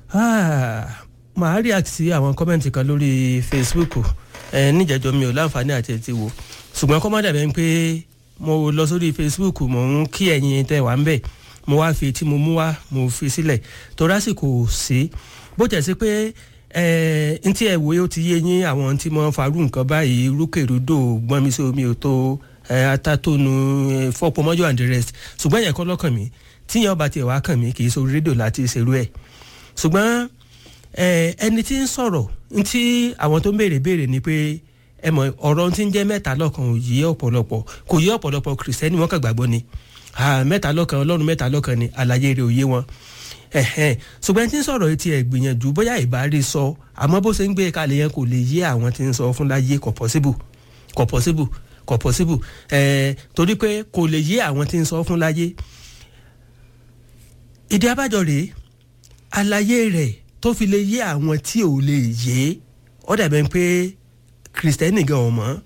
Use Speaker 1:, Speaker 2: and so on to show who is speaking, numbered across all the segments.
Speaker 1: màá react sí àwọn kọ́mẹ̀ntì kan lórí Facebook ẹ níjẹ̀jọ́ mi ò láǹfààní àti ẹ̀ ti wò ṣùgbọ́n kọ́ má dàbẹ̀ ń pé mo lọ sórí Facebook mo ń kí ẹ̀yin tẹ́ wà ń bẹ̀ mo wá fi tí mo mú wá mo fi sílẹ̀ torí àsìkò sí bó tẹ̀ sí pé ẹ n tí ẹ wòye ó ti yé yín àwọn tí mo farú nǹkan báyìí rúkèrúdò gbọ́n mi sí omi ò tó atátónu fọ́pọ̀ and the rest ṣùgbọ́n yẹn kọ́ lọ́kàn mi tíyẹn ọba tiẹ̀ wá kàn mí kì í sórí rédíò láti ṣerú ẹ̀ ṣùgbọ́n ẹni tí ń sọ̀rọ̀ ntí àwọn tó ń béèrè béèrè ni pé ẹ mọ̀ ọ̀rọ̀ tí ń jẹ́ mẹ́ta lọ́kan ò yé ọ̀pọ̀lọpọ̀ kò yé ọ̀pọ̀lọpọ̀ kìrìsìtẹ́nì wọn kàn gbàgbọ́ ni mẹ́ta lọ́kan ọlọ́run mẹ́ta lọ́kan ni àlàyé rẹ̀ ò yé wọn ṣùgbọ́n ẹni tí ń sọ̀rọ̀ etí ẹ̀ gbìyànjú bóyá ìbárí sọ àmọ́ bó ṣe ń gbé kalẹ̀ yẹn kò lè yé àwọn tí ń sọ fún láyé kò possible kò possible kò possible torí pé kò lè yé àwọn tí ń sọ fún láyé ìdí abájọ rèé àlàyé rẹ̀ tó fi lè yé àwọn tí ò lè yé ó dàbẹ̀ pé kìrìsìtẹ́nì gan ọ̀ mọ́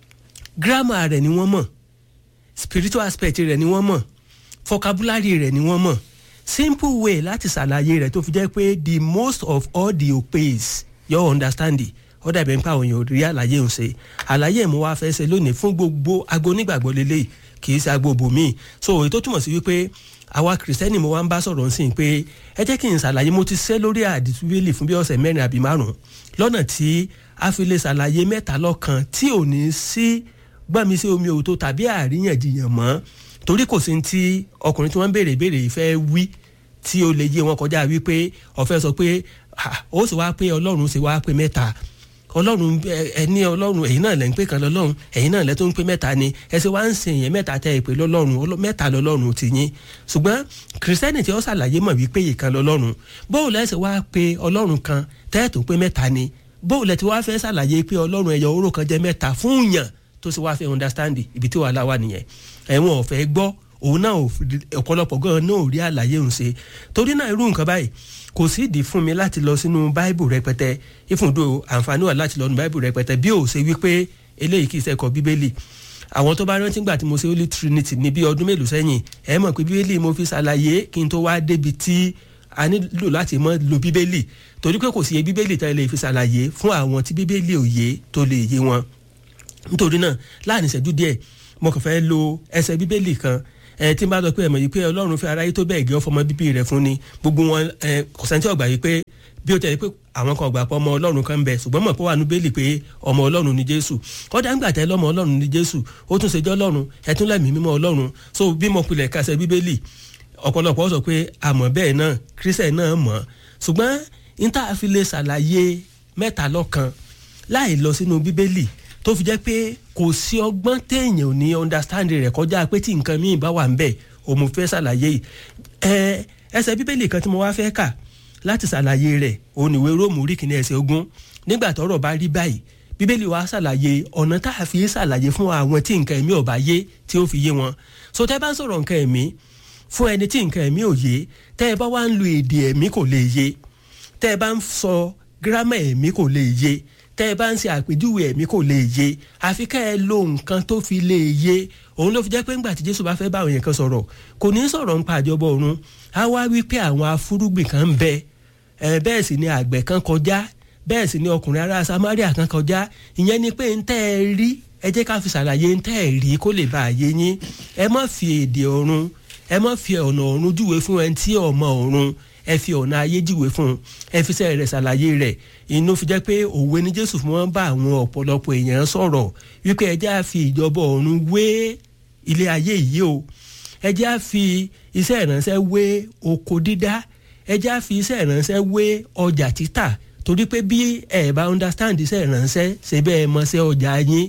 Speaker 1: gírámà rẹ̀ ni wọ́n mọ̀ spiritual aspect rẹ̀ ni wọ́n mọ̀ vocabulary rẹ̀ ni wọ́n mọ̀ simple way láti ṣàlàyé rẹ̀ tó fi jẹ́ pé the most of all the obeys your understanding ó dàbẹ̀ pé àwọn èèyàn rí àlàyé òun ṣe àlàyé mo wá fẹ́ ṣe lónìí fún gbogbo agbo onígbàgbọ́ lélẹ́yìí kì í ṣe agbo bòmíì so èyí tó túmọ̀ sí wípé àwa kìrìsìtẹ́nì mo wá ń bá sọ̀rọ̀ ń sìn pé ẹ jẹ́ kí n ṣàlàyé mo ti ṣe lórí àdìtúwélì fún bí ọ̀sẹ̀ mẹ́rin àbí márùn-ún lọ́nà tí a fi lè ṣàlàyé mẹ́ta lọ́kan tí ò ní sí gbọ́nmi sí omi òótọ́ tàbí àríyànjiyàn mọ́ torí kò sí ti ọkùnrin tí wọ́n ń béèrè béèrè ìfẹ́ wí tí ó lè yé wọn kọjá wípé ọ̀fẹ́ sọ pé ó sì wá pé ọlọ́run sì wá pé mẹ́ta ọlọ́run ẹni ọlọ́run ẹ̀yin náà lẹ́ ń pè kan lọ́lọ́run ẹ̀yin náà lẹ́ tó ń pè mẹ́ta ni ẹsẹ̀ wá ń sìn yẹn mẹ́ta tẹ́ ìpè lọ́lọ́run mẹ́ta lọ́lọ́run ti yín ṣùgbọ́n kìrìsìtẹ́nì tí ó ṣàlàyé mọ̀ wípé ìkan lọ́lọ́run bóun lẹ́sẹ̀ wá pé ọlọ́run kan tẹ́ tó pé mẹ́ta ni bóun lẹ́ ti wá fẹ́ ṣàlàyé pé ọlọ́run ẹ̀yọ oró kan jẹ́ mẹ́ta fún yàn tó sì wá fẹ́ understand ibi tí wàhálà wà nìyẹn ẹ̀wọ̀n ọ̀fẹ́ gbọ́ òun náà ọ̀pọ̀lọpọ̀ gan náà ò rí àlàyé òun ṣe torí náà irú nǹkan báyìí kò sí ìdí fún mi láti lọ sínú báìbù rẹpẹtẹ ìfúndò àǹfààní wà láti lọ nínú báìbù rẹpẹtẹ bí ò ṣe wípé eléyìí kì í ṣẹkọ bíbélì àwọn tó bá rántí gbà tí mo ṣe holy trinity ní bí ọdún mélòó sẹ́yìn ẹ mọ̀ pé bíbélì mo fi ṣàlàyé kí n tó wá débi tí a nílò láti mọ̀ lo bíbélì torí pé kò sí iye bíbélì tá a lè fi ṣàlàyé fún àwọn tí bíbélì ò yé tó lè yé wọn nítorí náà láàrin ìṣẹ́jú díẹ̀ mo kàn fẹ́ lo ẹsẹ̀ bíbélì kan ẹ tí n bá lọ pé ẹ mọ̀ yìí pé ọlọ́run fẹ́ aráyé tó bẹ́ẹ̀ gẹ́ ọ fọmọ bíbí rẹ̀ fún ni gbogbo wọn ẹ kò sẹ́ni tí ó gbà yìí pé bí ó tẹ̀lé pé àwọn kan gbà pé ọmọ ọlọ́run kan ń bẹ ṣùgbọ́n mọ̀ pé wà ní bẹ́ẹ̀lì pé ọmọ ọlọ́run ni jésù kọ́dà ńgbà tẹ́ lọ́mọ ọlọ́run ni jésù ó tún ṣe jẹ́ ọlọ́run ẹ tún lẹ́mìí mímọ́ ọlọ́run so bí mo pilẹ̀ kásẹ̀ bíbélì ọ̀pọ̀lọpọ̀ sọ pé àmọ́ bẹ́ẹ̀ náà kírísẹ̀ náà mọ̀ ṣùgbọ́n níta fi lè ṣàlàyé mẹ́ta lọ́kan láì lọ sínú bíbélì tó fi jẹ́ pé kò sí ọgbọ́n téèyàn ò ní understand rẹ̀ kọjá pé tí nǹkan míì bá wà ń bẹ̀ òun fẹ́ ṣàlàyé ẹ ẹsẹ̀ bíbélì kan tí mo wá fẹ́ kà láti ṣàlàyé rẹ̀ òun ìwé róòmù orí kìíní ẹsẹ̀ ogún nígbà tọ́rọ̀ bá rí báyìí bíbélì wa ṣàlàyé ọ̀nà tá a fi ṣàlàyé fún àwọn tí nǹkan ẹ̀mí ò bá yé tí ó fi yé wọn so tẹ́ bá ń sọ̀rọ̀ nǹkan ẹ̀mí fún ẹni tí nǹkan ẹ̀mí ò yé tẹ́ ẹ bá wá ń lo èdè ẹ̀mí kò lè yé tẹ́ ẹ bá ń sọ gírámà ẹ̀mí kò lè yé tẹ́ ẹ bá ń ṣe àpèjúwe ẹ̀mí kò lè yé àfi ká ẹ lo nǹkan tó fi lè yé òun ló fi jẹ́ pé ńgbà tí jésù bá fẹ́ bá àwọn èèyàn kan sọ̀rọ̀ kò ní sọ̀rọ̀ nípa àjọbọ ọ̀run á wá wí pé àwọn afúrúgbìn kan ń bẹ ẹ bẹ́ẹ̀ sì ni àgbẹ̀ kan kọjá bẹ́ẹ̀ sì ni ọkùnrin ará samaria kan kọjá ìyẹn ni pé ń tẹ́ ẹ rí ẹ jẹ́ ká fi ṣàlàyé ń tẹ́ ẹ rí kó lè bá a yé yín ẹ má fi èdè ọ̀run ẹ má fi ọ̀nà ọ̀run júwe fún ẹni tí ọmọ ọ̀run ẹ fi ọ̀nà ayé júwe fún ẹ fi sẹ́ẹ̀ rẹ̀ ṣàlàyé rẹ̀ inú fi jẹ́ pé òwe ni jésù fún wọn bá àwọn ọ̀pọ̀lọpọ̀ èèyàn sọ̀rọ̀ wípé ẹ jẹ́ á fi ìjọba ọ̀run wé ilé ayé yìí o ẹ jẹ́ á fi iṣẹ́ ìránṣẹ́ wé oko dídá ẹ jẹ́ á fi iṣẹ́ ìránṣẹ́ wé ọjà títà torí pé bí ẹ bá understand iṣẹ́ ìránṣẹ́ ṣe bẹ́ẹ̀ mọṣẹ́ ọjà yín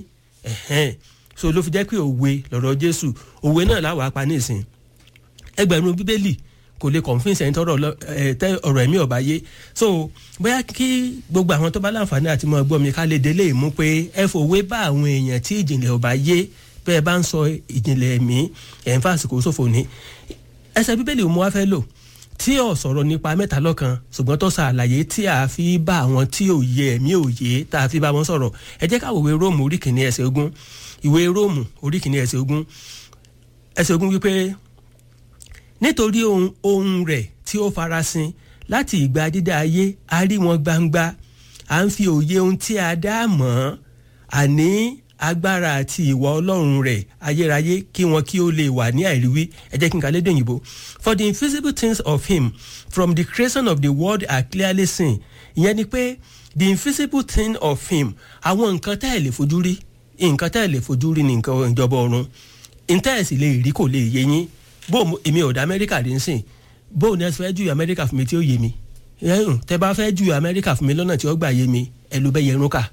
Speaker 1: so ló fi jẹ́ pé òwe lọ̀rọ̀ jésù òwe náà láwàá pa nísìn ẹgbẹ̀rún bíbélì kò lè convince ẹni tọrọ ọ̀rọ̀ ẹ̀mí ọba yé so bóyá kí gbogbo àwọn tó bá láǹfààní àti mọ gbọ́ mi ká lè délé mú pé ẹ fòwe bá àwọn èèyàn tí ìjìnlẹ̀ ọba yé bẹ́ẹ̀ bá ń sọ ìjìnlẹ̀ ẹ̀mí ẹ̀ ń fàsìkò ṣòfò ní ẹsẹ̀ bíbélì mo wá fẹ́ lò tí ò sọ̀rọ̀ nípa mẹ́ta lọ́kan ṣùgbọ́n tó sa àlàyé tí a fi bá àwọn tí ò yé ẹ̀mí ò yé tá a fi bá wọn sọ̀rọ̀ ẹ jẹ́ ká wòwe róòmù orí kìíní ẹsẹ̀ ogún ìwé róòmù orí kìíní ẹsẹ̀ ogún ẹsẹ̀ ogún wípé nítorí ohun ohun rẹ̀ tí ó farasin láti ìgbà dídá ayé a rí wọn gbangba à ń fi òye ohun tí a dá mọ̀ àní agbára àti ìwà ọlọ́run rẹ̀ ayérayé kí wọn kí ó lè wà ní àìríwí ẹ jẹ́ kí n kà lédè òyìnbó for the invisible things of him from the creation of the world are clearly seen ìyẹn ni pé the invisible thing of him àwọn nǹkan tá ẹ̀ lè fojú rí nǹkan tá ẹ̀ lè fojú rí ní nǹkan ìjọba ọ̀run nǹkan ẹ̀ sì lè rí kò lè yé yín bó èmi ò dá amẹ́ríkà rí nsìn bó o ní ẹ fẹ́ ju amẹ́ríkà fún mi tí ó yé mi tẹ bá fẹ́ ju amẹ́ríkà fún mi lọ́nà tí ó gbà yé mi ẹ ló bẹ́ yẹrun kà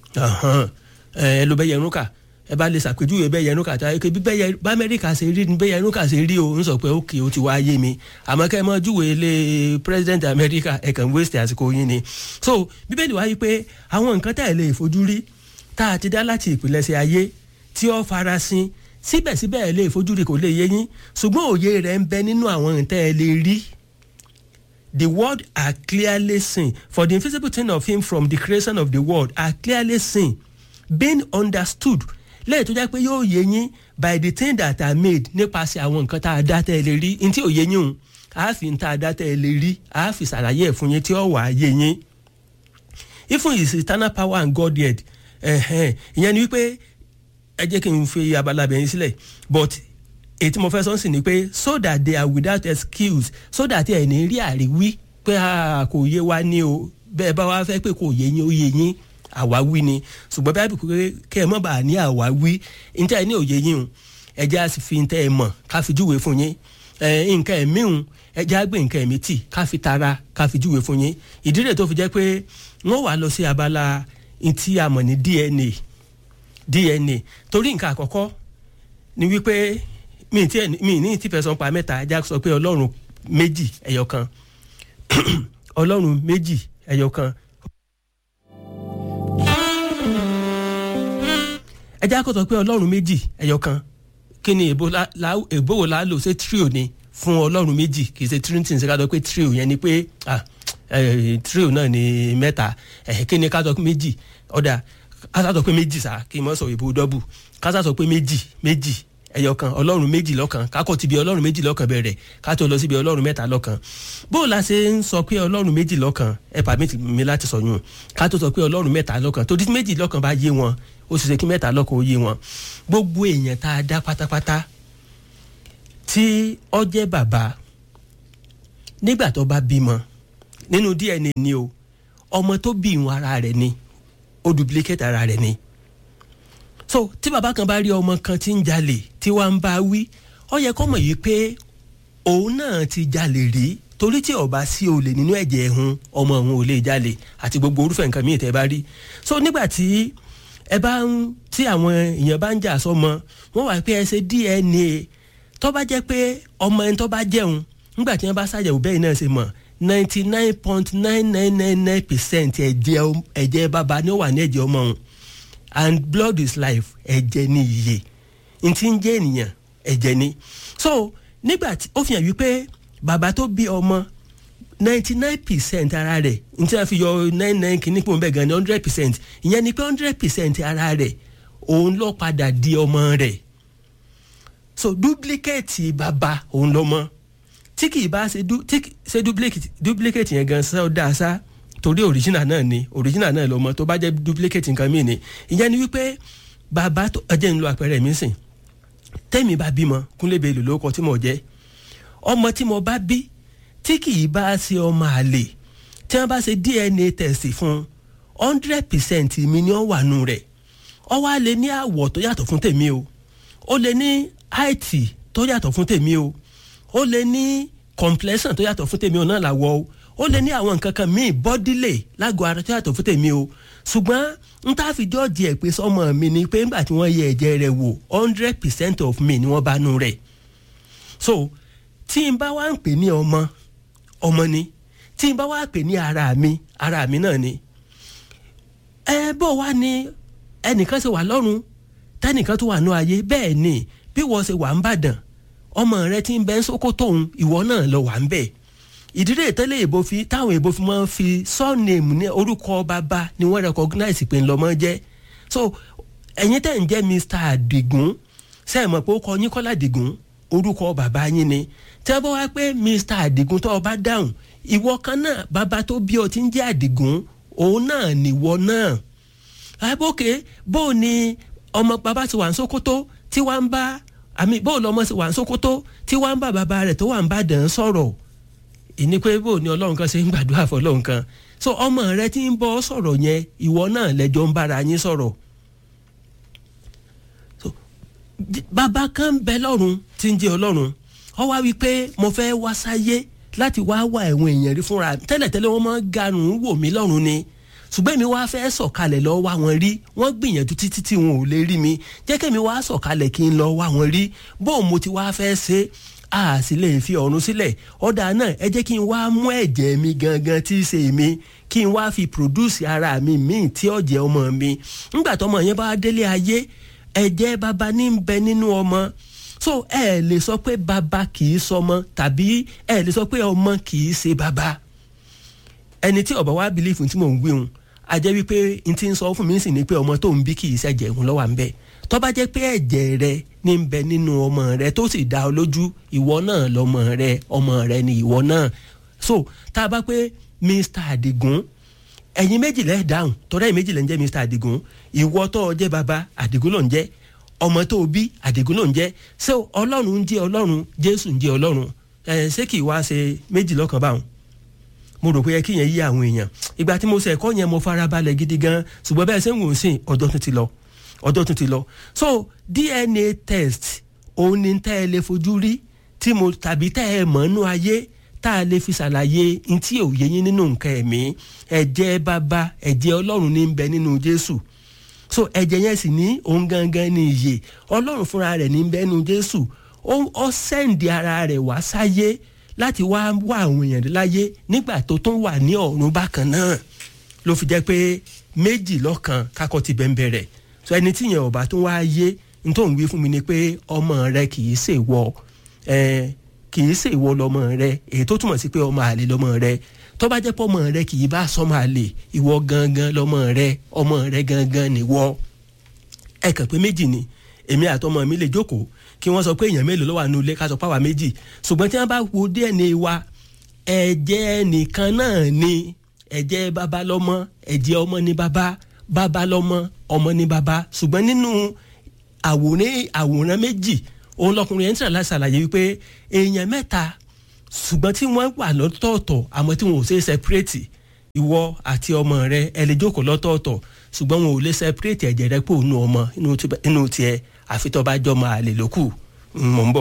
Speaker 1: ẹ ló bẹ́ yẹrun kà ẹ bá lè ṣàpèjúwe bẹ́ yẹrun kà tá ẹ bí bá amẹ́ríkà ṣe rí bẹ́ yẹrun kà ṣe rí o ń sọ pé ókè ó ti wá yé mi àmọ́ kẹ́ ẹ mọ́ júwe lé president amẹ́ríkà ẹ kàn waste àsìkò yín ni so bíbélì wáyé pé àwọn nǹkan tá ẹ lè fojú rí tá a ti dá láti ìpìlẹ̀ṣẹ̀ ayé tí ó farasin síbẹ̀síbẹ̀ ẹ lè fojú rí kò lè yé yín ṣùgbọ́n òye rẹ̀ ń bẹ nínú àwọn nǹkan ẹ lè rí the world are clearly seen for the invisible thing of him from the creation of the world are clearly seen being understood lẹ́yìn tó jẹ́ pé yóò yé yín by the thing that are made nípasẹ̀ àwọn nǹkan tá a dá tẹ́ ẹ lè rí ní tí ò yé yín o a fi ń tá a dá tẹ́ ẹ lè rí a fi ṣàlàyé ẹ̀ fún yín tí ó wà á yé yín even his eternal power and godhead ìyẹn ni wípé ẹ jẹ́ kí n fi abala bẹ̀yìn sílẹ̀ but èyí tí mo fẹ́ sọ sí ni pé so that they are without excuse so that ẹ̀ ní rí àríwí pé kò yé wa ní o bẹ́ẹ̀ bá wa fẹ́ pé kò yé yín ó yé yín àwáwí ni ṣùgbọ́n báyìí pé kẹ́ ẹ mọ̀ bá a ní àwáwí níta ẹ ní òye yín o ẹ jẹ́ àti fi níta ẹ mọ̀ ká fi júwe fún yín nǹkan ẹ̀mí o ẹ jẹ́ àgbẹ̀ nǹkan ẹ̀mí tì ká fi tara ká fi júwe fún yín ìdí rẹ̀ tó fi jẹ́ pé wọ́n wà lọ sí abala ntí a mọ̀ ní DNA DNA torí nǹkan àkọ́kọ́ ni wípé mi ti mi ní tí fẹsọ̀ pa mẹ́ta ajá sọ pé ọlọ́run méjì ẹyọ kan ọlọ́run méjì ẹyọ kan. ẹjá kò sọ pé ọlọ́run méjì ẹyọ kan kí ni èbó wo la lò ṣe trio ni fún ọlọ́run méjì kì í ṣe trinity ṣe ká sọ pé trio yẹn ni pé trio náà ni mẹ́ta kí ni ká sọ pé méjì ọ̀dà ká sọ pé méjì sá kí n mọ̀ sọ èbó dọ́bù ká sọ pé méjì méjì ẹyọ kan ọlọ́run méjì lọ́kan kákọ́ ti bi ọlọ́run méjì lọ́kan bẹ̀rẹ̀ ká tó lọ síbi ọlọ́run mẹ́ta lọ́kan bó la ṣe ń sọ pé ọlọ́run méjì lọ́kan ẹ pàmì mi láti sọ yún ká tó sọ pé ọlọ́run mẹ́ta lọ́kan tó di méjì lọ́kan bá yé wọn ó sì ṣe kí mẹ́ta lọ́kan ó yé wọn gbogbo èèyàn tá a dá pátápátá tí ó jẹ́ bàbá nígbà tó bá bímọ nínú DNA ni o ọmọ tó bí ìwọn ara rẹ̀ ni ó duplicate ara rẹ̀ ni so tí bàbá kan bá rí ọmọ kan tí ń jalè tí wàá ń bá wí ó yẹ kó mọ̀ yìí pé òun náà ti jalè rí torí tí ọba sí olè nínú ẹ̀jẹ̀ ẹ̀hún ọmọ òun ò lè jalè àti gbogbo orúfẹ́ nǹkan míì tẹ́ bá rí so nígbà tí ẹ bá ń tí àwọn èèyàn bá ń jà sọmọ wọn wà pé ẹ ṣe DNA tó bá jẹ́ pé ọmọ ẹni tó bá jẹun nígbà tí wọ́n bá ṣàyẹ̀wò bẹ́ẹ̀ náà ṣe mọ̀ ninety nine point nine nine nine nine percent ẹ̀jẹ̀ ẹ̀jẹ̀ bàbá ni ó wà ní ẹ̀jẹ̀ ọmọ òun and blood is life ẹ̀jẹ̀ ni iye n ti ń jẹ́ ènìyàn ẹ̀jẹ̀ ni so nígbà tí ó fi hàn wípé bàbá tó bí ọmọ ninety nine percent ara rẹ̀ n tí wọ́n fi yọ nine nine kìíní pò ń bẹ̀ gan ni hundred percent ìyẹn ni pé hundred percent ara rẹ̀ òun ló padà di ọmọ rẹ̀ so duplicate bàbá òun lọ́mọ tí kì í bá ṣe ṣe duplicate duplicate yẹn gan sọ dáa sá torí original náà ni original náà lọmọ tó bá jẹ́ duplicate nǹkan míì ni ìyẹn ni wípé bàbá tó ọjọ́ ń lo àpẹẹrẹ mi sìn tẹ́mi bá bímọ kúnlébé lò lóko tí mo jẹ́ ọmọ tí mo bá bí tí kì í bá ṣe ọmọ àlè tí wọ́n bá ṣe DNA test fún hundred percent mi ni ó wà nù rẹ̀ ó wá lè ní àwọ̀ tó yàtọ̀ fún tèmi o ó lè ní height tó yàtọ̀ fún tèmi o ó lè ní complexion tó yàtọ̀ fún tèmi o náà làwọ̀ o ó lè ní àwọn nǹkan kan míì bọ́dílé lágọ̀ọ́ ara tó yàtọ̀ fún tèmi o ṣùgbọ́n n tá fi jọ́ọ̀jì ẹ̀ pé sọmọ mi ni pé ńgbà tí wọ́n yẹ ẹ̀jẹ̀ rẹ̀ wò hundred percent of me ni wọ́n bá nù rẹ̀ so tí n bá wá ń pè ní ọmọ ọmọ ni tí n bá wá pè ní ara mi ara mi náà ni ẹ bó wá ní ẹnìkan ṣe wà lọ́run tẹ́nìkan tó wà ní ayé bẹ́ẹ̀ ni bí wọ́n ṣe wà ń bàdàn ọmọ rẹ ti ń bẹ ń Sókótó òun ìwọ náà lọ wà ń bẹ́ẹ̀ ìdílé ìtẹ́lẹ̀ èbó fi táwọn èbó fi máa ń fi surname ní orúkọ bàbá ni wọ́n recognize pé ńlọmọ jẹ́ so ẹ̀yin tẹ̀ ń jẹ́ Mr. Adigun ṣe é mọ̀ pé ó kọ yín Kọ́lá Adigun orúkọ bàbá yín ni tí wọ́n bá wá pé Mr. Adigun tó o bá dáhùn ìwọ kan náà bàbá tó bí ọ ti ń jẹ́ àdìgún òun náà nìwọ náà àbókè bó o ní ọmọ bàbá ti wà ń Sókótó tí wàá ń bá àmì bó o lọmọ ti wà ń Sókótó tí wàá ń bá bàbá rẹ̀ tó wà ń bá dàn án sọ̀rọ̀ ìní pé bó o ní ọlọ́run kan ṣe ń gbàdúrà fọlọ́run kan so ọmọ rẹ tí ń bọ́ sọ̀rọ̀ yẹn ìwọ náà lẹ́jọ́ ń bára yín sọ̀rọ̀ so bàbá kan bẹ lọ́run tí ń jẹ́ ọlọ́run ó wá wí pé mo fẹ́ wá sáyé láti wá wá ẹ̀wọ̀n èèyàn rí fúnra tẹ́lẹ̀tẹ́lẹ̀ wọ́n máa ń garùn wò mí lọ́run ni ṣùgbọ́n èmi wá fẹ́ sọ̀kalẹ̀ lọ wá wọn rí wọ́n gbìyànjú títí tí wọn ò lè rí mi jẹ́ kẹ́mi wá sọ̀kalẹ̀ kí n lọ wá wọn rí bóun mo ti wá fẹ́ ṣe a sì lè fi ọ̀run sílẹ̀ ọ̀dà náà ẹ jẹ́ kí n wá mú ẹ̀jẹ̀ mi gangan tí í ṣe mi kí n wá fi produce ara mi míì tí ó jẹ́ ọmọ mi ńgbà tọmọ yẹn bá délé ayé ẹ̀jẹ̀ baba ní ń bẹ nínú ọmọ so ẹ lè sọ pé baba kì í sọmọ tàbí ẹ lè sọ pé ọmọ kì í ṣe baba ẹni tí ọba wa bìlífù tí mò ń gbéhùn a jẹ́ wípé n ti ń sọ fún mi sì ni pé ọmọ tó ń bí kì í ṣẹ̀jẹ̀ òun lọ́wọ́ à ń bẹ̀ tó bá jẹ́ pé ẹ̀jẹ̀ rẹ ní ń bẹ nínú ọmọ rẹ tó sì dá ọ lójú ìwọ náà lọmọ rẹ ọmọ rẹ ni ìwọ náà so tá a bá pé Mr. Adigun ẹ̀yin méjì lẹ́ẹ̀ dáhùn tọ́lá ẹ̀yin méjì lẹ́ ń jẹ́ Mr. Adigun ìwọ tó o jẹ́ baba Adigun ló ń jẹ́ ọmọ tó o bí Adigun ló ń jẹ́ ṣé Ọlọ́run ń jẹ́ Ọlọ́run Jésù ń jẹ́ Ọlọ́run ẹ̀ ṣé kì í wá ṣe méjì lọ́kàn báwọn mo rò pé yẹ kí yẹn yí àwọn èèyàn ìgbà tí mo ṣe ẹ̀kọ́ yẹn mo fara balẹ̀ gidi gan ṣùgbọ́n bẹ́ẹ̀ ṣe ń wò ó sìn ọjọ́ tún ti lọ ọjọ́ tún ti lọ so DNA test òun ni tẹ́ ẹ lè fojú rí tí mo tàbí tẹ́ ẹ mọ̀ nínú ayé tá a lè fi ṣàlàyé ntí òye yín nínú nǹkan ẹ̀mí ẹ̀jẹ̀ bàbá ẹ̀jẹ̀ ọlọ́run ní ń bẹ nínú Jésù so ẹ̀jẹ̀ yẹn sì ní òun gangan ní ìyè ọlọ́run fúnra rẹ̀ ní ń bẹ nínú Jésù ó sẹ́ǹdì ara rẹ̀ wá sáyé láti wá wá àwọn èèyàn láyé nígbà tó tún wà ní ọ̀run bákan náà ló fi jẹ́ pé méjì lọ́kan kakọ́ ti bẹ́ẹ̀ bẹ̀rẹ̀ so ẹni tí yẹn ọba tó wá yé n tó ń wí fún mi ni pé ọmọ rẹ kì í ṣe wọ ẹ kì í ṣe ìwọ lọmọ rẹ èyí tó túmọ̀ sí pé ọmọ àlè lọmọ rẹ tó bá jẹ́ pé ọmọ rẹ kì í bá sọmọ àlè ìwọ gangan lọmọ rẹ ọmọ rẹ gangan nìwọ ẹ kàn pé méjì ni èmi àtọmọ mi lè jókòó kí wọ́n sọ pé èèyàn mélòó ló wà nínú ilé ká sọ pé àwa méjì ṣùgbọ́n tí wọ́n bá wo DNA wa ẹ̀jẹ̀ nìkan náà ni ẹ̀jẹ̀ bàbá lọ́mọ ẹ̀jẹ̀ ọmọ ní bàbá bàbá lọ́mọ ọmọ ní bàbá ṣùgbọ́n nínú àwòrán àwòrán méjì òun lọkùnrin yẹn ń tẹ̀lé ṣàlàyé wípé èèyàn mẹ́ta ṣùgbọ́n tí wọ́n wà lọ́tọ̀ọ̀tọ̀ àmọ́ tí wọn ò ṣe é separate ìwọ àti ọmọ rẹ ẹ lè jókòó lọ́tọ̀ọ̀tọ̀ ṣùgbọ́n wọn ò lè separate ẹ̀jẹ̀ rẹ pò nù ọmọ inú tiẹ̀ àfi tó bá jọ máa lè lókù mọ̀ ń bọ̀.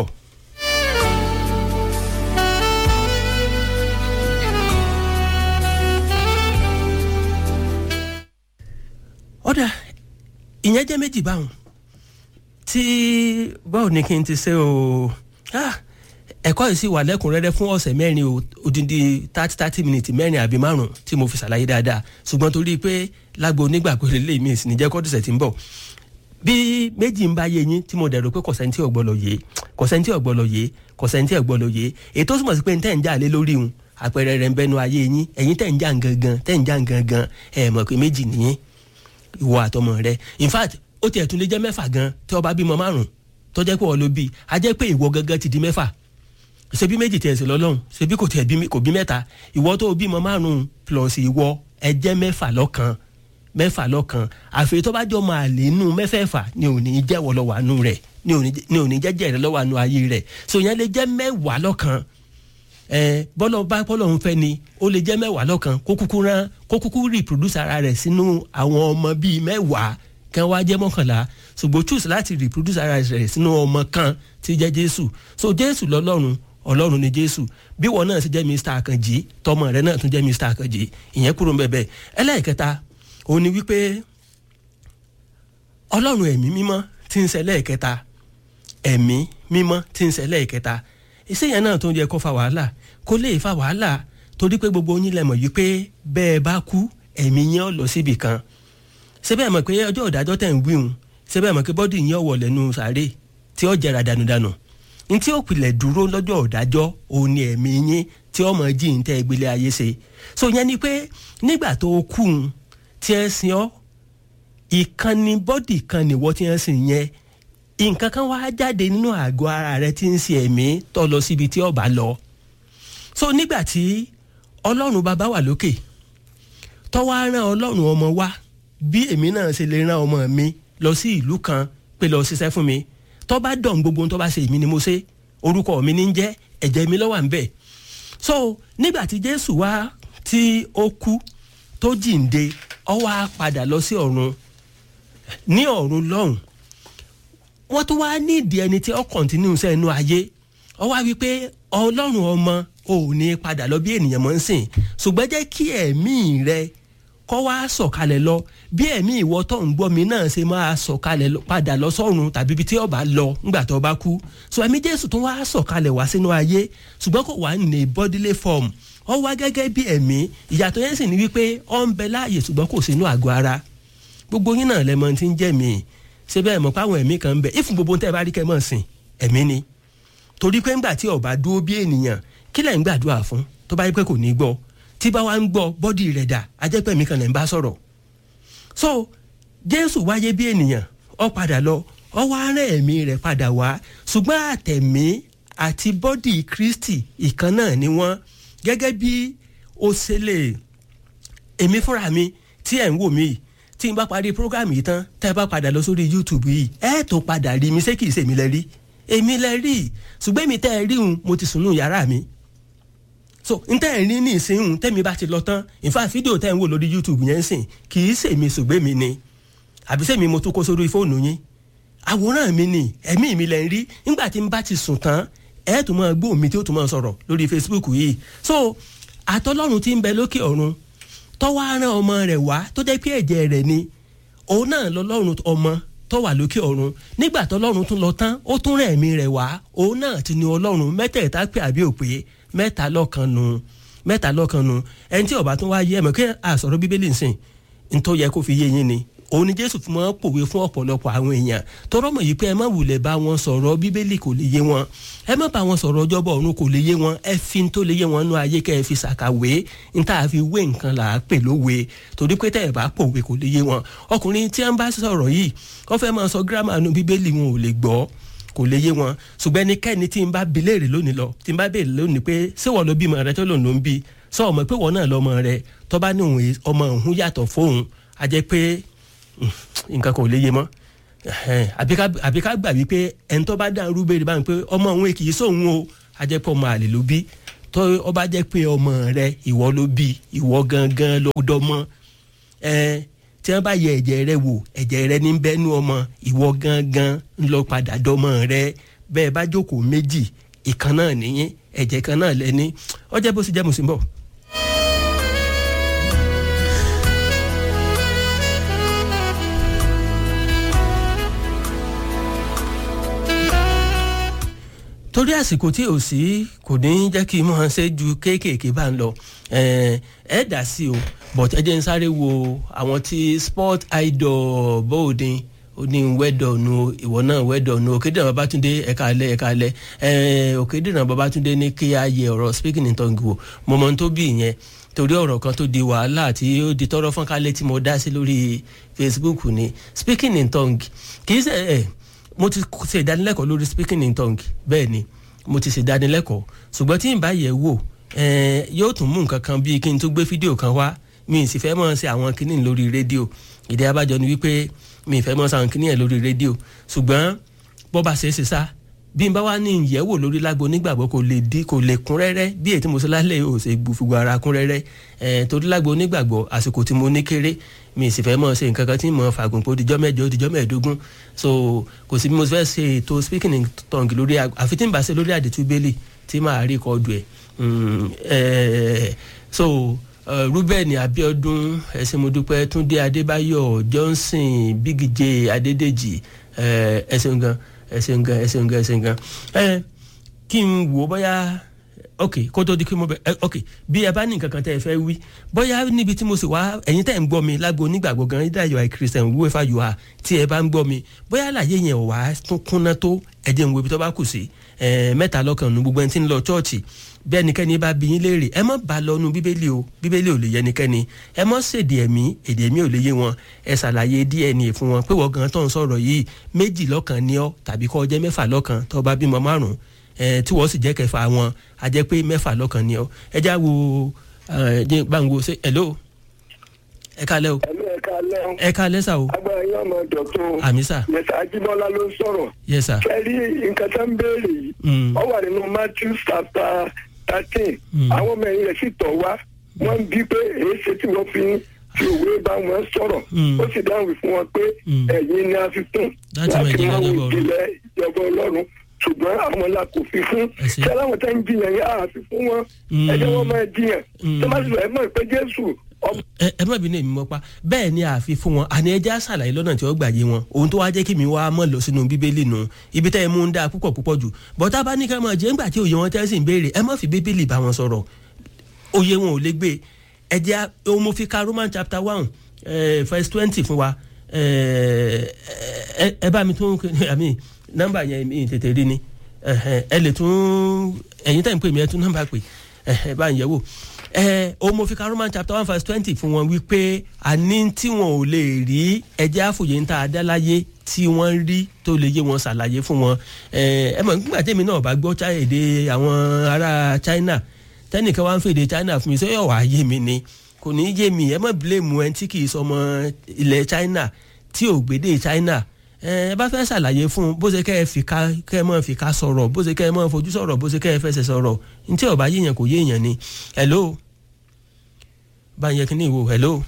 Speaker 1: ọ̀dà ìyẹn jẹ́ méjì báwọn tí báwo ni kí n ti ṣe o ẹ̀kọ́ yìí sì wà lẹ́kùnrẹ́rẹ́ fún ọ̀sẹ̀ mẹ́rin o odindi thirty thirty minutes mẹ́rin àbí márùn tí mo fi ṣàlàyé dáadáa ṣùgbọ́n torí pé lágbo onígbàgbọ́ lè mí ìsìn níjẹ́ kọ́dùsẹ̀ tí ń bọ̀ bí méjì ń bá yé yín tí mo dẹ̀rọ pé kọ̀sẹ́ntì ọ̀gbọ́lọ̀ yé kọ̀sẹ́ntì ọ̀gbọ́lọ̀ yé kọ̀sẹ́ntì ọ̀gbọ́lọ̀ yé èyí tó túmọ̀ sí pé ntẹ́ ń jà lé lórí un àpẹẹrẹ rẹ̀ ń bẹnu ayé yín ẹ̀yin tẹ̀ ń jà gangan tẹ̀ ń jà gangan ẹ̀ mọ̀ pé méjì nìyẹn ìwọ àtọmọ rẹ in fact ó tiẹ̀ tún lè jẹ́ mẹ́fà gan tí ó bá bímọ márùn tó jẹ́ pé ọ ló bí a jẹ́ pé ìwọ gangan ti di mẹ́fà ṣebí méjì tiẹ̀ sí lọ́lọ́run ṣebí kò tiẹ̀ kò bí mẹ́ta ìwọ tó bímọ márùn plus ìwọ ẹ jẹ́ mẹ́fà lọ́kan mẹ́fà lọ́kan àfi tó bá jọ máa lè nù mẹ́fẹ̀ẹ̀fà ni ò ní jẹ́wọ́ lọ́wọ́ àánú rẹ̀ ni ò ní jẹ́jẹ́ rẹ̀ lọ́wọ́ àánú ayé rẹ̀ so yẹn lè jẹ́ mẹ́wàá lọ́kan ẹ bọ́lọ̀ bá bọ́lọ̀ ń fẹ́ ni ó lè jẹ́ mẹ́wàá lọ́kan kó kúkú rán kó kúkú reproduce ara rẹ̀ sínú àwọn ọmọ bíi mẹ́wàá kan wá jẹ́ mọ́kànlá ṣùgbọ́n choose láti reproduce ara rẹ̀ sínú ọmọ kan tí jẹ́ Jésù so Jésù lọ́lọ́run Ọlọ́run ni Jésù bí wọn náà sì jẹ́ Mr. Àkànjì tọmọ rẹ̀ náà tún jẹ́ Mr. Àkànjì ìyẹn kúrò ń bẹ̀bẹ̀ ẹlẹ́ẹ̀kẹta òun ni wípé Ọlọ́run ẹ̀mí mímọ́ tí ń ṣe lẹ́ẹ̀kẹta ẹ̀mí mímọ́ tí ń ṣe lẹ́ẹ̀kẹta iṣẹ́ yẹn náà tó ń yẹ kó fa wàhálà kó lè fa wàhálà torí pé gbogbo yín lẹ mọ̀ yìí pé bẹ́ẹ̀ bá kú ẹ̀mí yẹn ọ̀ lọ síbì kan ṣé bẹ́ẹ̀ mọ̀ pé ọjọ́ ìdájọ́ tẹ̀ ń wíhun ṣé bẹ́ẹ̀ mọ̀ pé bọ́dì yẹn ọ̀wọ̀ lẹ́nu sàárè tí ó jẹrà dànùdànù ní tí ó pilẹ̀ dúró lọ́jọ́ ìdájọ́ òun ni ẹ̀mí yín tí ọmọ jí ń tẹ́ ìgbélé ayé ṣe so yẹn ni pé nígbà tó kú un tí ẹ sin ọ́ ìkànnì bọ́dì kan nìwọ́ tí ẹ sìn yẹn nǹkan kan wá jáde nínú àgọ́ ara rẹ tí ń ṣe ẹ̀mí tó lọ síbi tí ó bá lọ so nígbà tí ọlọ́run bàbá wà lókè tọ́wọ́ á rán ọlọ́run ọmọ wá bí èmi náà ṣe lè rán ọmọ mi lọ sí ìlú kan pé lọ ṣiṣẹ́ fún mi tọ́ bá dọ̀n gbogbo tó bá ṣe èmi ni mo ṣe orúkọ mi ní jẹ́ ẹ̀jẹ̀ mi lọ́wọ́ à ń bẹ̀ so nígbà tí jésù wá tí ó kú tó jíǹde ó wá padà lọ sí ọ̀run ní ọ̀run lọ́hùn wọ́n tún wá nídìí ẹni tí ó kọ̀ntínú sẹ́nu ayé ó wá wí pé ọlọ́run ọmọ ò ní padà lọ bí ènìyàn mọ̀ ń sìn ṣùgbọ́n jẹ́ kí ẹ̀mí rẹ kọ́ wá sọ̀kalẹ̀ lọ bí ẹ̀mí ìwọ tó ń gbọ́ mi náà ṣe máa sọ̀kalẹ̀ padà lọ sọ́run tàbí ibi tí ó bá lọ ńgbà tó bá kú so ẹ̀mí jésù tún wá sọ̀kalẹ̀ wá sínú ayé ṣùgbọ́n kò wá ní bodily form ó wá gẹ́gẹ́ bí ẹ̀mí ìyàtọ̀ yẹn sì ní wípé ó ń bẹ láàyè ṣùgbọ́n kò sínú àgọ́ ara gbogbo yín náà lẹ́mọ tí ń jẹ́ mi ṣé bẹ́ẹ̀ mọ̀ páwọn ẹ̀mí kan ń bẹ ìfún gbogbo tẹ́ ẹ bá rí kẹ́ mọ̀ sìn ẹ̀mí ni torí pé ńgbà tí ó bá dúró bí ènìyàn kí lẹ̀ ń gbàdúrà fún tó bá yẹ pé kò ní gbọ́ tí bá wa ń gbọ́ bọ́dì rẹ̀ dà ajẹ́pẹ́ mi kan lẹ̀ ń bá sọ̀rọ̀ so jésù wáyé bí ènìyàn ó padà lọ ó wá rán ẹ̀mí rẹ̀ padà wá ṣùgbọ́n àtẹ̀mí àti bọ́dì kristi ìkan náà ni wọ́n gẹ́gẹ́ bí ó ṣe lè èmi fúnra mi tí ẹ̀ ń wò mí yìí tí n bá parí program yìí tán tẹ́ ẹ bá padà lọ sórí youtube yìí ẹ tó padà rí mi ṣé kìí ṣe èmi lẹ rí èmi lẹ rí ṣùgbọ́n èmi tẹ́ ẹ rí un mo ti sùn nù yàrá mi so n tẹ́ ẹ rí ní ìsìn tẹ́mi bá ti lọ tán in fact fídíò tẹ́ ẹ ń wò lórí youtube yẹn sìn kìí ṣe èmi ṣùgbọ́n èmi ni àbí sẹ́mi mo tún kó sórí fóònù yín àwòrán mi ni ẹ̀mí mi lẹ ń rí nígbà tí n bá ti sùn tán ẹ tún máa gbóhùn mi tí ó tún máa sọ̀rọ̀ lórí facebook yìí so àtọ́lọ́run ti ń bẹ lókè ọ̀run tọ́wọ́ aràn ọmọ rẹ̀ wá tó jẹ́ pé ẹ̀jẹ̀ rẹ̀ ni òun náà lọ́lọ́run ọmọ tó wà lókè ọ̀run nígbà tọ́lọ́run tún lọ tán ó tún rẹ̀ ẹ̀mí rẹ̀ wá òun náà ti ní ọlọ́run mẹ́tẹ̀ẹ̀ta pé àbí òpè mẹ́ta lọ́kan nu mẹ́ta lọ́kan nu ẹni tí ọba tún wá yé ẹ̀mọ́ kí àsọ̀rọ̀ bíbélì nsìn ní tó yẹ kó fi yé yín ni òun ni jésù fún wọn pòwe fún ọ̀pọ̀lọpọ̀ àwọn èèyàn tọrọ mọ̀ yìí pé ẹ má wulẹ̀ bá wọn sọ̀rọ̀ bíbélì kò lè yé wọn ẹ má bá wọn sọ̀rọ̀ ọjọ́bọ̀ ọ̀run kò lè yé wọn ẹ fi tó lè yé wọn nú ayé kẹ́ ẹ fi ṣàkàwé n tá a fi wé nǹkan là á pè lówe torí pé tẹ́ ẹ bá pòwe kò lè yé wọn ọkùnrin tí wọn bá sọ̀rọ̀ yìí wọ́n fẹ́ máa sọ gírámà nu bíbélì wọn ò lè gbọ́ kò lè yé wọn ṣùgbọ́n ẹnikẹ́ni tí n bá bi léèrè lónìí lọ tí n bá béèrè lónìí pé ṣé wọ́n ló bímọ rẹ tó lòun ló ń bí sọ ọmọ pé wọ́n náà lọ́mọ rẹ tó bá ní òun ọmọ òun yàtọ̀ fóun a jẹ́ pé nǹkan kan ò lè yé mọ́ àbí ká gbà wípé ẹni tó bá dáhùn rúbèrè báyìí pé ọmọ òun kì í sóhun o a jẹ́ pé ọmọ àlè ló bí tó ọ bá jẹ́ pé ọmọ rẹ ìwọ ló bí ìwọ gangan ló dọ́mọ tí wọ́n bá yẹ ẹ̀jẹ̀ rẹ wò ẹ̀jẹ̀ rẹ ní bẹ́nu ọmọ ìwọ gangan ń lọ padà dọ́mọ rẹ bẹ́ẹ̀ bá jókòó méjì ìkan náà nìyẹn ẹ̀jẹ̀ kan náà lẹ́ni ọjọ́ bó sì jẹ́ mùsùlùmí bọ̀. torí àsìkò tí ò sí kò ní jẹ́ kí n mọ̀ ṣe ju kéékèèké bá ń lọ ẹ dà sí o but ẹ jẹ́ n sáré wo àwọn tí sport idol bóòdin ó ní wẹ́dọ̀nù ìwọ náà wẹ́dọ̀nù òkèdèrè babatunde ẹ̀ka alẹ́ ẹ̀ka alẹ́ òkèdèrè babatunde ní kí a yẹ ọ̀rọ̀ speaking in tongue wò mo mọ̀ tó bí ìyẹn torí ọ̀rọ̀ kan tó di wàhálà tí ó di tọrọ fún kálẹ̀ tí mo dá sí lórí facebook ni speaking in tongue kì í ṣe ẹ̀ mo ti ṣe ìdánilẹ́kọ̀ọ́ lórí speaking in tongue bẹ́ẹ̀ ni mo ti ṣe ìdánilẹ́kọ̀ọ́ ṣùgbọ́n tí n bá yẹ̀ wò yóò tún mú nǹkan kan bíi kí n tún gbé fídíò kan wá mi ì sì fẹ́ mọ̀ ṣe àwọn kinní lórí rédíò ìdí abájọ ni wípé mi ì fẹ́ mọ̀ ṣe àwọn kinní yẹn lórí rédíò ṣùgbọ́n bó bá ṣe é ṣe sá bí n bá wá ní ìyẹ̀wò lórí lágbo onígbàgbọ́ kò lè di kò lè kún rẹ́rẹ́ bí èyí tí mo ṣe lálẹ́ ò ṣe gbùfùgbù ara kún rẹ́rẹ́ ẹ̀ torí lágbo onígbàgbọ́ àsìkò tí mo ní kéré mi sì fẹ́ mọ̀ ṣe nǹkan kan tí mo fàgùn pé ó dijọ́ mẹ́jọ ó dijọ́ mẹ́ẹ̀ẹ́dógún so kò sí bí mo fẹ́ ṣe ètò speaking in tongue lórí àfi tí n bá ṣe lórí àdètú bẹ́lì tí màá rí kọ́ọ̀dù ẹ̀ so ruben abiodun ẹsẹmọdúpẹ́ túndé adébáyọ̀ johnson big j adédèjì ẹsẹ̀n gan ẹsẹ̀n gan ẹsẹ̀n gan ẹsẹ̀n gan ẹ kí n wò bóyá ok kó tó di kí mo bẹ ẹ ok bí ẹ bá ní nǹkan kan tẹ́ ẹ fẹ́ wí bóyá níbi tí mo sì wá ẹ̀yin tẹ́ ẹ ń gbọ́ mi lágbo onígbàgbọ́ gan either you are christian whoever you are tí ẹ bá ń gbọ́ mi bóyá àlàyé yẹn ò wá tún kúnná tó ẹ jẹ́ n wo ibi tó bá kù sí ẹ mẹ́ta lọ́kàn nu gbogbo ẹni tí ń lọ chọ́ọ̀chì bí ẹnikẹ́ni bá bí yín léèrè ẹ má bá lọ́nu bíbélì o bíbélì ò lè yẹ ẹnikẹ́ni ẹ má ṣèdè ẹ̀mí èdè ẹ̀mí ò lè yé wọn ẹ ṣàlàyé dna fún wọn pé wọ́n gan tó ń sọ̀rọ̀ yìí méjì lọ́kàn ni ọ́ tàbí kọ́ jẹ́ mẹ́fà lọ́kàn tó bá bímọ márùn-ún tí wọ́n sì jẹ́ kẹfà wọn a jẹ́ pé mẹ́fà lọ́kàn ni ọ́ ẹ já wo ẹ jẹ́ báńgò ṣe hello ẹ kalẹ́ o
Speaker 2: ẹ̀lú ẹ̀ka lẹ́hìn.
Speaker 1: ẹ kalẹ́ sà o
Speaker 2: agbára yín ọmọ dọ̀tún.
Speaker 1: àmì sà
Speaker 2: yẹsà ajíbọ́lá ló ń sọ̀rọ̀.
Speaker 1: yes sà
Speaker 2: kẹ́rí nǹkan tó ń béèrè yìí.
Speaker 1: Mm.
Speaker 2: ó wà nínú matthew chapter thirteen.
Speaker 1: Mm.
Speaker 2: àwọn ọmọ ẹ̀yìn rẹ̀ sì tọ̀ wá. wọ́n ń bí pé èé ṣe tí wọ́n fi ń fi òwe bá wọn sọ̀rọ̀.
Speaker 1: Mm.
Speaker 2: ó sì dáhùn fún wọn pé
Speaker 1: Mm.
Speaker 2: ẹ̀yin ni a fi fún.
Speaker 1: Láti mọ ìjìnlẹ̀
Speaker 2: mọ
Speaker 1: ìjọba Ọlọ́run.
Speaker 2: ìjìnlẹ̀ ìjọba ọlọ́run ṣùgbọ́n àwọn la kò fi fún.
Speaker 1: Ẹ ṣé.
Speaker 2: ṣé aláwọ̀ tá ń jiyàn yẹn àá fi fún wọn.
Speaker 1: Mm.
Speaker 2: ẹ jẹ́ wọ́n máa jiyàn.
Speaker 1: Mm.
Speaker 2: tó bá sì lọ ẹ mọ̀ pé jésù ọmọ
Speaker 1: ẹ ẹ má bínú èmi mọ́ pa bẹ́ẹ̀ ni àfi fún wọn àní ẹja ṣàlàyé lọ́nà tí ó gbàyé wọn ohun tó wá jẹ́ kí mi wá mọ̀ lọ sínú bíbélì nù ibi tẹ́ ẹ mú ń dáa púpọ̀ púpọ̀ jù bọ́tá bá ní ká máa jẹ́ ńgbà tí òye wọn tẹ́ sì ń béèrè ẹ má fi bíbélì bá wọn sọ̀rọ̀ òye wọn ò lè gbé ẹ jẹ́ ohun mo fi ka roman chapter one eh, verse twenty fún wa eh, ẹ ẹ bá mi tún àmì nọ́mbà yẹn mi tètè rí ni ẹhẹn, ẹ lè tún ẹ̀yin tẹ̀ ń pè mí ẹ tún nọ́mbà pè ẹhẹn, bá ń yẹ̀ wò ẹ o mo fi ka roman chapter one verse twenty fún wọn wípé àní tí wọn ò lè rí ẹjẹ àfòyè ń ta adáláyé tí wọ́n rí tó lè yé wọn ṣàlàyé fún wọn ẹ ẹ mọ̀ nígbà tèmi náà bá gbọ́ Chi- èdè àwọn ará China tẹ́nìkan wá ń fèdè China fún mi sọ yọ̀ wá yé mi ni kò ní í yé mi ẹ mọ̀ bílẹ̀mù ẹ tí kì í sọmọ ilẹ̀ China tí ò gbédè China ẹ ẹ bá fẹ́ ṣàlàyé fún un bó ṣe kẹ́ ẹ fi ká kẹ́ ẹ mọ̀ fi ká sọ̀rọ̀ bó ṣe kẹ́ ẹ mọ̀ fojú sọ̀rọ̀ bó ṣe kẹ́ ẹ fẹsẹ̀ sọ̀rọ̀ ntí ó bá yéèyàn kò yéèyàn ni hello bá ń yẹ kíní ìwò hello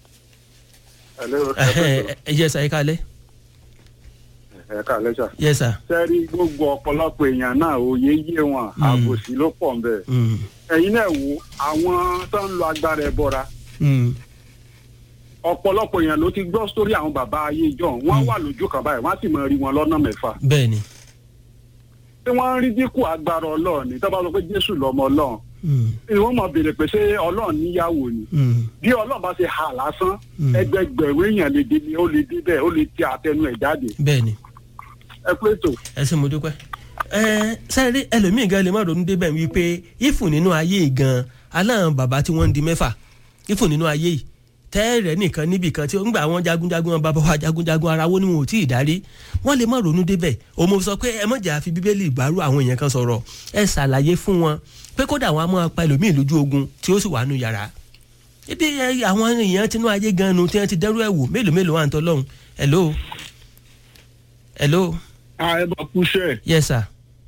Speaker 1: ẹ ẹ yẹ sa ẹ kálẹ̀
Speaker 3: ẹ̀ka lẹ́sà.
Speaker 1: yẹ sa
Speaker 3: sẹ́rí gbogbo ọ̀pọ̀lọpọ̀ èèyàn náà òye yé wọn àbòsí ló pọ̀ nbẹ̀.
Speaker 1: Mm,
Speaker 3: ẹ̀yin náà wo àwọn tó ń lo agbára ẹ̀ bọ́ra
Speaker 1: mm,
Speaker 3: ọ̀pọ̀lọpọ̀ èèyàn ló ti gbọ́ sórí àwọn bàbá ayé ìjọ wọ́n wà lójú kan báyìí wọ́n á sì máa rí wọn lọ́nà mẹ́fà.
Speaker 1: bẹ́ẹ̀ ni
Speaker 3: tí wọ́n ń rí dínkù agbára ọlọ́run ní tó bá sọ pé jésù lọ́mọ ọlọ́run
Speaker 1: Mm,
Speaker 3: ni wọ́n mọ̀ béèrè pé ṣé ọlọ́run níyàwó ni
Speaker 1: mm,
Speaker 3: bí ọlọ́run bá ṣe hà lásán
Speaker 1: Mm.
Speaker 3: ẹgbẹgbẹ̀rún èèyàn lè dé ní ó lè dé bẹ́ẹ̀ ó lè ti àtẹnu ẹ̀ jáde
Speaker 1: bẹ́ẹ̀ ni
Speaker 3: ẹ pé tó
Speaker 1: ẹ ṣé mo dúpẹ́. ẹ sẹ́rí ẹlòmíì gan lè má ronú débẹ̀ wípé ìfù nínú ayé yìí gan aláwọn bàbá tí wọ́n ń di mẹ́fà ìfù nínú ayé yìí tẹ́ẹ̀rẹ́ nìkan níbì kan tí ó ń gbà wọ́n jagunjagun wọn bàbá wa jagunjagun ara wo ni wọn ò tí ì darí wọ́n lè má ronú débẹ̀ òun mo sọ pé ẹ mọ̀jà àfi bíbélì ìgbàrú àwọn èèyàn kan sọ̀rọ̀ ẹ ṣàlàyé fún wọn pé kódà wọn á máa pa ẹlòmíì lójú ogun tí ó sì wà nù yàrá ibi ẹ, àwọn èèyàn tinú ayé gan nu tí wọ́n ti dẹ́rù ẹ̀ wò mélòó mélòó wà ń tọ́ lọ́hùn hello hello
Speaker 4: ẹ bá kúṣẹ́
Speaker 1: yes sir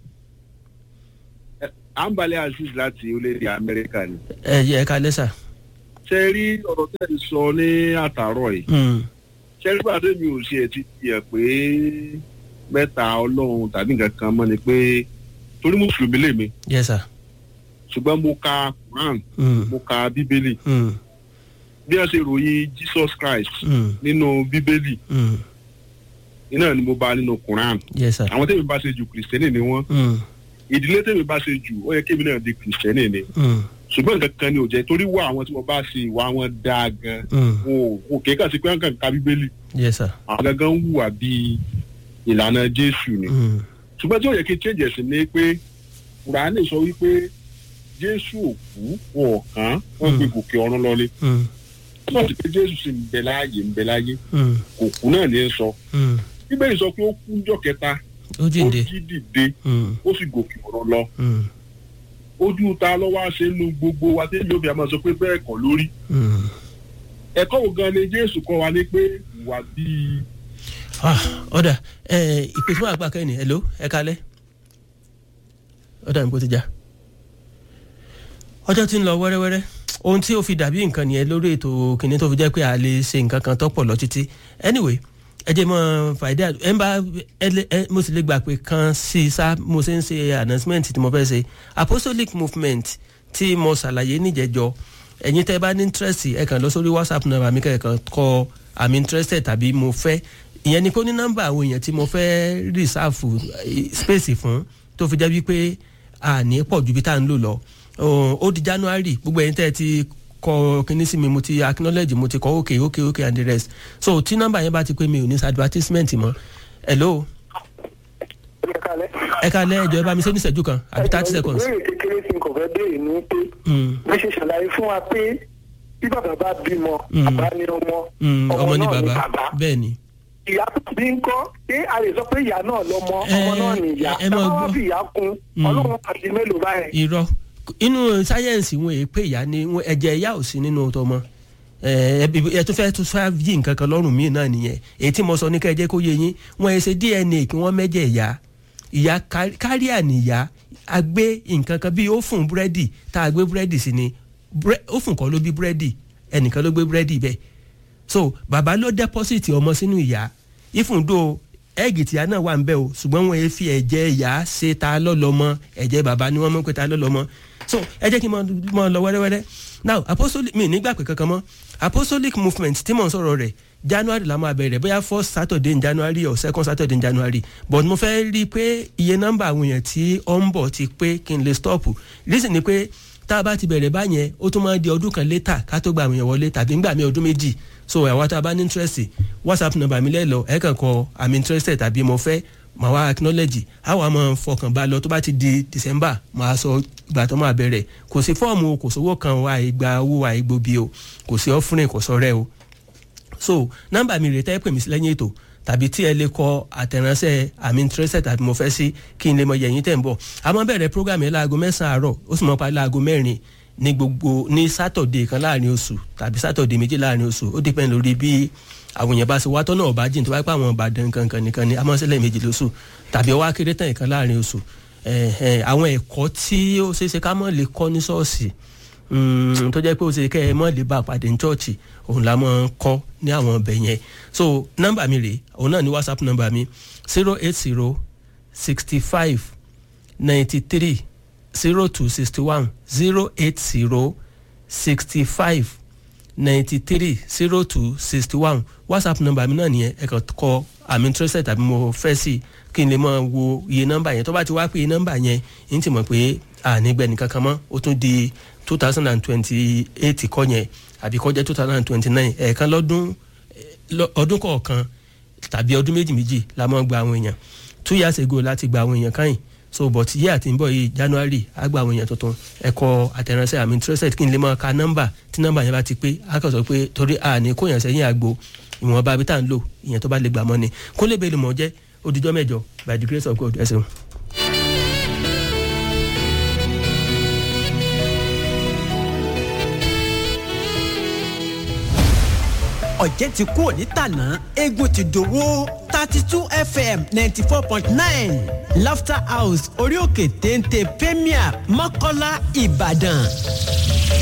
Speaker 4: à ń balẹ̀ aziz láti orílẹ̀-èdè amẹ́ríkà ni.
Speaker 1: ẹ yẹ ẹ kalẹ́ sà.
Speaker 4: ṣe rí ọ̀rọ̀ tẹ́ ẹ sọ ní àtàárọ̀ yìí
Speaker 1: Mm,
Speaker 4: ṣe rí pàdé mi ò ṣe ti tiẹ̀ pé mẹ́ta ọlọ́run tàbí nǹkan kan mọ́ ni pé torí mùsùlùmí lèmi
Speaker 1: yes sir.
Speaker 4: ṣùgbọ́n mo ka quran
Speaker 1: Mm,
Speaker 4: mo ka bíbélì
Speaker 1: mm,
Speaker 4: bí wọ́n ṣe ròyìn jesus christ
Speaker 1: mm,
Speaker 4: nínú bíbélì
Speaker 1: mm,
Speaker 4: iná ni mo bá nínú quran
Speaker 1: yes sir.
Speaker 4: àwọn tèmi bá ṣe jù kìrìsìtẹ́nì ni wọ́n
Speaker 1: Mm,
Speaker 4: ìdílé tèmi bá ṣe jù ó yẹ kémi náà di kìrìsìtẹ́nì ni
Speaker 1: mm,
Speaker 4: ṣùgbọ́n nǹkan kan ni ò jẹ́ torí wọ àwọn tí mo bá ṣe ìwà wọn dáa gan
Speaker 1: mm,
Speaker 4: wọn ò wọn kì í kàn sí pé wọn kàn ka bíbélì
Speaker 1: yes sir.
Speaker 4: àwọn gangan ń hùwà bíi ìlànà jésù ni
Speaker 1: Mm,
Speaker 4: ṣùgbọ́n tí ó yẹ kí change ẹ̀sìn ni pé kùránì sọ wípé jésù ò kú wọn ò kàn wọn gbé gòkè ọ̀run lọlé
Speaker 1: mm,
Speaker 4: wọ́n ti pé jésù sì ń bẹ láàyè ń bẹ láyé
Speaker 1: mm,
Speaker 4: kò kú náà ní í sọ
Speaker 1: mm.
Speaker 4: bíbélì sọ pé ó kú jọ́ kẹta
Speaker 1: ó
Speaker 4: ó
Speaker 1: jíǹde.
Speaker 4: jí dìde
Speaker 1: Mm,
Speaker 4: ó sì gòkè ọ̀run lọ
Speaker 1: mm,
Speaker 4: ojú ta lọ́wọ́ àṣẹ nu gbogbo wa tí yóò fi àmọ́ sọ pé bẹ́ẹ̀ kọ́ lórí
Speaker 1: mm.
Speaker 4: ẹ̀kọ́ wo gan ni jésù kọ́ wa ní pé wà bíi
Speaker 1: Ah, ọ̀dà ẹ ìpè fún àgbà kẹ́ni hello ẹ kalẹ́ ọ̀dà nǹkó ti já ọjọ́ tí ń lọ wẹ́rẹ́wẹ́rẹ́ ohun tí ó fi dàbí nǹkan nìyẹn lórí ètò kìnìún tó fi jẹ́ pé a lè ṣe nǹkan kan tó pọ̀ lọ títí anyway ẹ jẹ́ mọ́ fàìdí ẹ ń bá ẹ lé- ẹ mo sì lè gbà pé kan sí i sá mo ṣe ń ṣe announcement tí mo fẹ́ ṣe apostolic movement tí mo ṣàlàyé níjẹ̀jọ́ ẹ̀yin tẹ́ bá ní interest ẹ kàn lọ sórí whatsapp number mi kẹ́kàn kọ i'm interested tàbí mo fẹ́ ìyẹn ni pé ó ní nọ́mbà àwọn èèyàn tí mo fẹ́ reserve eh, space fún tó fi jẹ́ wípé àní pọ̀ ju bí tá à ń lò lọ Ó- ó di january gbogbo ẹ̀yin tẹ́ ẹ ti kọ kíní sí mi mo ti acknowledge mo ti kọ okay okay okay and the rest so tí nọ́mbà yẹn bá ti pé mi ò ní ṣe advertisement mọ́ hello
Speaker 2: ẹ kalẹ̀.
Speaker 1: ẹ ká lẹ́ ẹjọ́ ẹ bá mi ṣe ní ìṣẹ́jú kan àbí thirty seconds.
Speaker 2: ìbéèrè kékeré tí n kò fẹ́ béèrè ni pé
Speaker 1: Mm,
Speaker 2: bí ṣe ṣàlàyé fún wa pé bí bàbá bá bímọ
Speaker 1: Mm.
Speaker 2: bàbá ní ọmọ
Speaker 1: mm, ọmọ ní
Speaker 2: náà
Speaker 1: bàbá bẹ́ẹ̀ ni.
Speaker 2: ìyá tó bí ń kọ́ ṣé a lè sọ pé ìyá náà lọ́mọ
Speaker 1: Ẹ,
Speaker 2: ọmọ náà ní ìyá
Speaker 1: ẹ- ẹ máa
Speaker 2: táwọn wá
Speaker 1: gbọ́.
Speaker 2: fi ìyá kún
Speaker 1: Mm.
Speaker 2: ọlọ́run àti mélòó báyìí.
Speaker 1: irọ́ inú sáyẹ́ǹsì wọn èé pé ìyá ni wọn- ẹ̀jẹ̀ ìyá ò sí nínú tọmọ ẹ ẹ tún fẹ́ tún fẹ́ yí nǹkan kan lọ́rùn míì náà nìyẹn èyí tí mo sọ ní kẹ́jẹ́ kó yé yín wọn ẹ ṣe dna kí wọ́n mẹ́jẹ̀ ìyá ìyá ká- káríà nìyá a gbé nǹkan kan bíi ófùn búrẹ́dì tá a gbé búrẹ́dì sí ni Búrẹ́- ófùn kan ló bí búrẹ́dì ẹnìkan ló gbé búrẹ́dì bẹ́ẹ̀ so bàbá ló dẹ́pọ́sìtì ọmọ sínú ìyá ìfúndó ẹ́ẹ̀gì tìyá náà wà ń bẹ́ o ṣùgbọ́n wọn fi ẹ̀jẹ̀ ìyá ṣe ta lọ́lọ́mọ ẹ̀jẹ̀ bàbá ni wọ́n mọ̀ pé ta lọ́lọ́mọ so ẹ jẹ́ kí n mọ- mọ lọ wẹ́rẹ́wẹ́rẹ́ now apostolic mi nígbà pé kankan mọ́ apostolic movement tí mò ń sọ̀rọ̀ rẹ̀ january la máa bẹ̀rẹ̀ bóyá first saturday in january or second saturday in january but mo fẹ́ rí i pé iye nọ́mbà àwọn èèyàn tí ó ń bọ̀ ti pé kí n lè stop reason ni pé tá a bá ti bẹ̀rẹ̀ báyẹn ó tún máa di ọdún kan létà ká tó gba àwọn èèyàn wọlé tàbí ńgbà mi ọdún méjì so àwa tá a bá ní interest whatsapp number mi lẹ́lọ ẹ̀ kàn kọ i'm interested tàbí mo fẹ́ màá wá acknowledge àwa máa fọkàn bá lọ tó bá ti di december màá sọ ìgbà tó máa bẹ̀rẹ̀ kò sí fọ́ọ̀mù o kò sówó kan o àìgbà owó àìgbòbi o kò sí offering kò sọ̀rẹ́ o so nọ́mbà mi rèé tẹ́ pè mí sí lẹ́yìn ètò tàbí tí ẹ lè kọ àtẹ̀ránṣẹ́ i'm interested tàbí mo fẹ́ sí kí n lè mọ yẹ̀yìn tẹ̀ ń bọ̀ a máa bẹ̀rẹ̀ program yẹn láago mẹ́sàn-án àárọ̀ ó sì máa parí láago mẹ́rin ní gbogbo ní sátọ̀dé kan láàrin oṣù tàbí sátọ̀dé méjì láàrin oṣù ó depend lórí bí àwọn èèyàn bá ṣe wá tọ́nà ọ̀bá jìn tó bá pẹ́ àwọn ìbàdàn kankan nìkan ni a máa ń ṣẹlẹ̀ méjì lóṣù tàbí ọwọ́ akéré tán ìkan láàrin oṣù Eh, eh, àwọn ẹ̀kọ́ tí ó ṣeé ṣe ká mọ̀ lè kọ́ ní ṣọ́ọ̀ṣì Mm, tó jẹ́ pé ó ṣe kẹ́ ẹ mọ́ lè bá a pàdé ní chọ́ọ̀chì òun la máa ń kọ́ ní àwọn ọbẹ̀ yẹn so nọ́mbà mi rèé òun náà ní whatsapp nọ́mbà mi zero eight zero sixty five ninety three zero two sixty one zero eight zero sixty five ninety three zero two sixty one whatsapp nọ́mbà mi náà nìyẹn ẹ kàn kọ i'm interested tàbí mo fẹ́ sí kí n lè máa wo iye nọ́mbà yẹn tó bá ti wá pé iye nọ́mbà yẹn n ti mọ̀ pé ànígbẹ́ni kankan mọ́ ó tún di two thousand and twenty eight kọ́ yẹn àbí kọ́ jẹ́ two thousand and twenty nine ẹ̀ẹ̀kan lọ́dún lọ- ọdún kọ̀ọ̀kan tàbí ọdún méjì méjì la máa gba àwọn èèyàn two years ago láti gba àwọn èèyàn káyìn so but yíyà àti ń bọ̀ yìí january á gba àwọn èèyàn tuntun ẹ̀kọ́ àtẹ̀ránṣẹ́ i'm interested kí n lè máa ka nọ́mbà tí nọ́mbà yẹn bá ti pé á kàn sọ pé torí a ní kóyàn sẹ́yìn àgbo ìwọ̀nba bí tá à ń lò ìyẹn tó bá lè gbà mọ́ ni kó lè bẹ́ẹ̀ lè mọ̀ jẹ́ odijọ́ mẹ́jọ by the grace of god ẹ ṣeun.
Speaker 5: ọ̀jẹ̀ ti kú òní tàná eégún ti dòwó thirty two fm ninety four point nine laughter house orí òkè téńté premier mọ́kọ́lá ìbàdàn